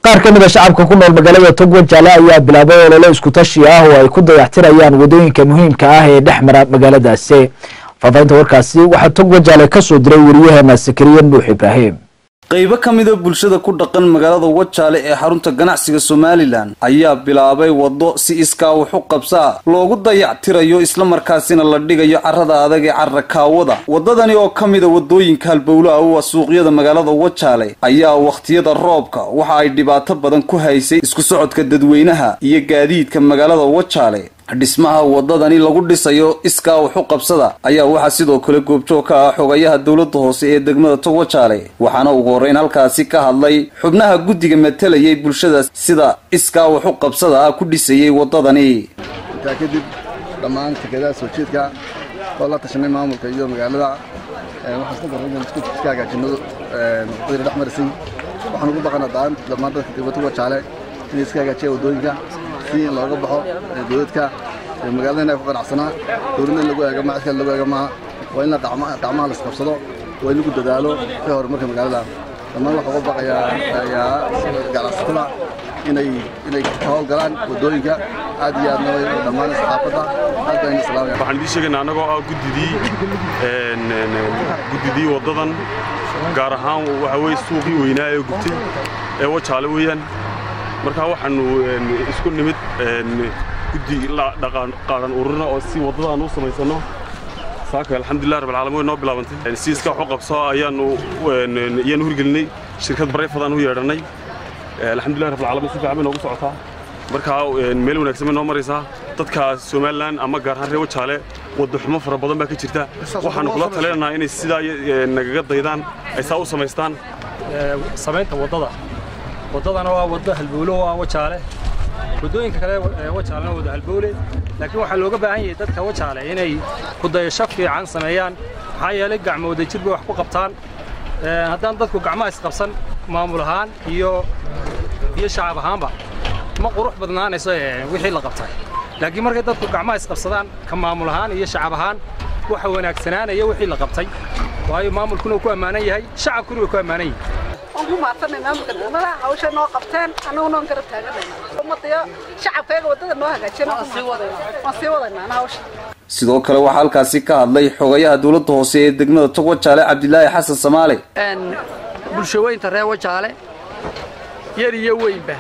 qaar ka mid a shacabka ku nool magaalada togwa jaale ayaa bilaabay olole isku tashi ah oo ay ku dayactirayaan wadooyinka muhiimka ah ee dhex mara magaaladaasi faafahinta warkaasi waxaa togwa jaale kasoo diray wariyaheena sakariye nuux ibraahim qaybo ka mida bulshada ku dhaqan magaalada wajaale ee xarunta ganacsiga somalilan ayaa bilaabay waddo si iskaa wax u qabsaa loogu dayactirayo islamarkaasina la dhigayo carrada adag ee carrakaawada waddadani oo ka mida waddooyinka halbowlaha u ah suuqyada magaalada wajaale ayaa wakhtiyada roobka waxa ay dhibaato badan ku haysay isku socodka dadweynaha iyo gaadiidka magaalada wajaale dhismaha waddadani lagu dhisayo iskaa wax u qabsada ayaa waxaa sidoo kale goobjoog ka ah xogayaha dowladda hoose ee degmada togwajaale waxaana ugu horreyn halkaasi ka hadlay xubnaha guddiga matalayay bulshada sida iskaa wax u qabsada ah ku dhisayay waddadani intaa kadib dhammaan tikadaha soo jeedka oo la tashanay maamulka iyo magaalada waxaan isla darray inaan iska hagaajinno waddadii dhex marisay waxaan ugu baqanaa dhammaan dadka degmada togwajaale inay iska hagaajiyaan waddooyinka si in looga baxo dowladka magaalada inay ku qanacsanaa dowladna in lagu eega ma cid kale lagu eega maaha waa in la gacmaha la isqabsado waa in lagu dadaalo ka horumarka magaalada dhammaan waxaa uga baqayaa ganacsatada inay inay ka howlgalaan waddooyinka aad iyo aadna dhammaan saxaafadda aad baan islaamaya waxaan idiin sheegaynaa annagoo ah guddidii guddidii waddadan gaar ahaan waxa weye suuqii weynaa ee gubtay ee wajaale weeyaan markaa waxaanu isku nimid guddi qaaran ururna oo si waddadaan u samaysanno saaka alxamdulilah rabbilcaalamiin way noo bilaabantay si iska waxu qabso ayaanu ayaanu hirgelinay shirkad barayfadaan u yeedhannay alxamdulilah rabbilcaalamiin si fiican bay noogu socotaa markaa meel wanaagsan bay noo maraysaa dadka somalilan ama gaar ahaan reer wajaale wadda xumo fara badan baa ka jirta waxaanu kula talinaynaa inay sidaa nagaga daydaan ay saa u samaystaan samaynta waddada waddadana waa waddo halbowlo waa wajaale waddooyinka kale wajaalena wada halbowle laakiin waxaa looga baahan yahay dadka wajaale inay kudayasho fiican sameeyaan maxaa yeelay gacmo wadajir bay wax ku qabtaan haddaan dadku gacmaha isqabsan maamul ahaan iyo iyo shacab ahaanba ma qurux badnaanayso wixii la qabtay laakiin markay dadku gacmaha isqabsadaan ka maamul ahaan iyo shacab ahaan waxa wanaagsanaanaya wixii la qabtay waayo maamulkuna uu ku ammaanan yahay shacabkuna way ku ammaanan yihin waan ku mahadsanay maamulka degmada hawsha noo qabteen annaguna waan garab taaganayna ummadayo shacabkayga waddada noo hagaajiyana waan sii wadaynaa hawsha sidoo kale waxaa halkaasi ka hadlay xogayaha dowladda hoose ee degmada togwajaale cabdilaahi xasan samaale bulshaweynta reer wajaale yar iyo weynba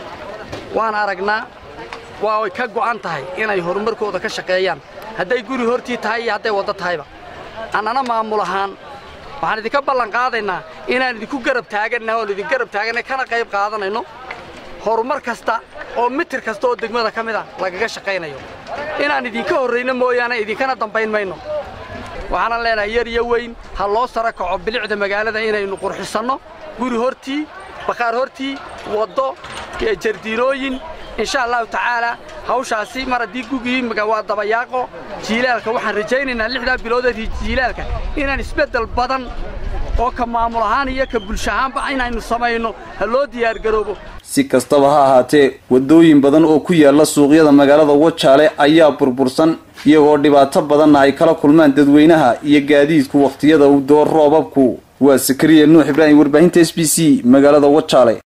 waan aragnaa waa ay ka go'an tahay inay horumarkooda ka shaqeeyaan hadday guri hortii tahay iyo hadday waddo tahayba annana maamul ahaan waxaan idinka ballan qaadaynaa inaan idinku garab taaganna oon idin garab taaganna kana qayb qaadanayno horumar kasta oo mitir kasta oo degmada ka mid a lagaga shaqaynayo inaan idinka horrayno mooyaane idinkana dambayn mayno waxaanan leenahay yar iyo weyn ha loo sara kaco bilicda magaalada inaynu qurxisanno guri hortii bakhaar hortii waddo jardiinooyin insha allahu tacaalaa hawshaasi mar haddii gugii waa dabayaaqo jiilaalka waxaan rajaynaynaa lixdaa biloodeed jiilaalka inaan isbeddel badan oo ka maamul ahaan iyo ka bulsho ahaanba inaynu samayno ha loo diyaargaroobo si kastaba ha ahaatee waddooyin badan oo ku yaalla suuqyada magaalada wajaale ayaa burbursan iyagoo dhibaato badanna ay kala kulmaan dadweynaha iyo gaadiidku wakhtiyada u door roobabku waa sakariya nuux ibraahim warbaahinta s b c magaalada wajaale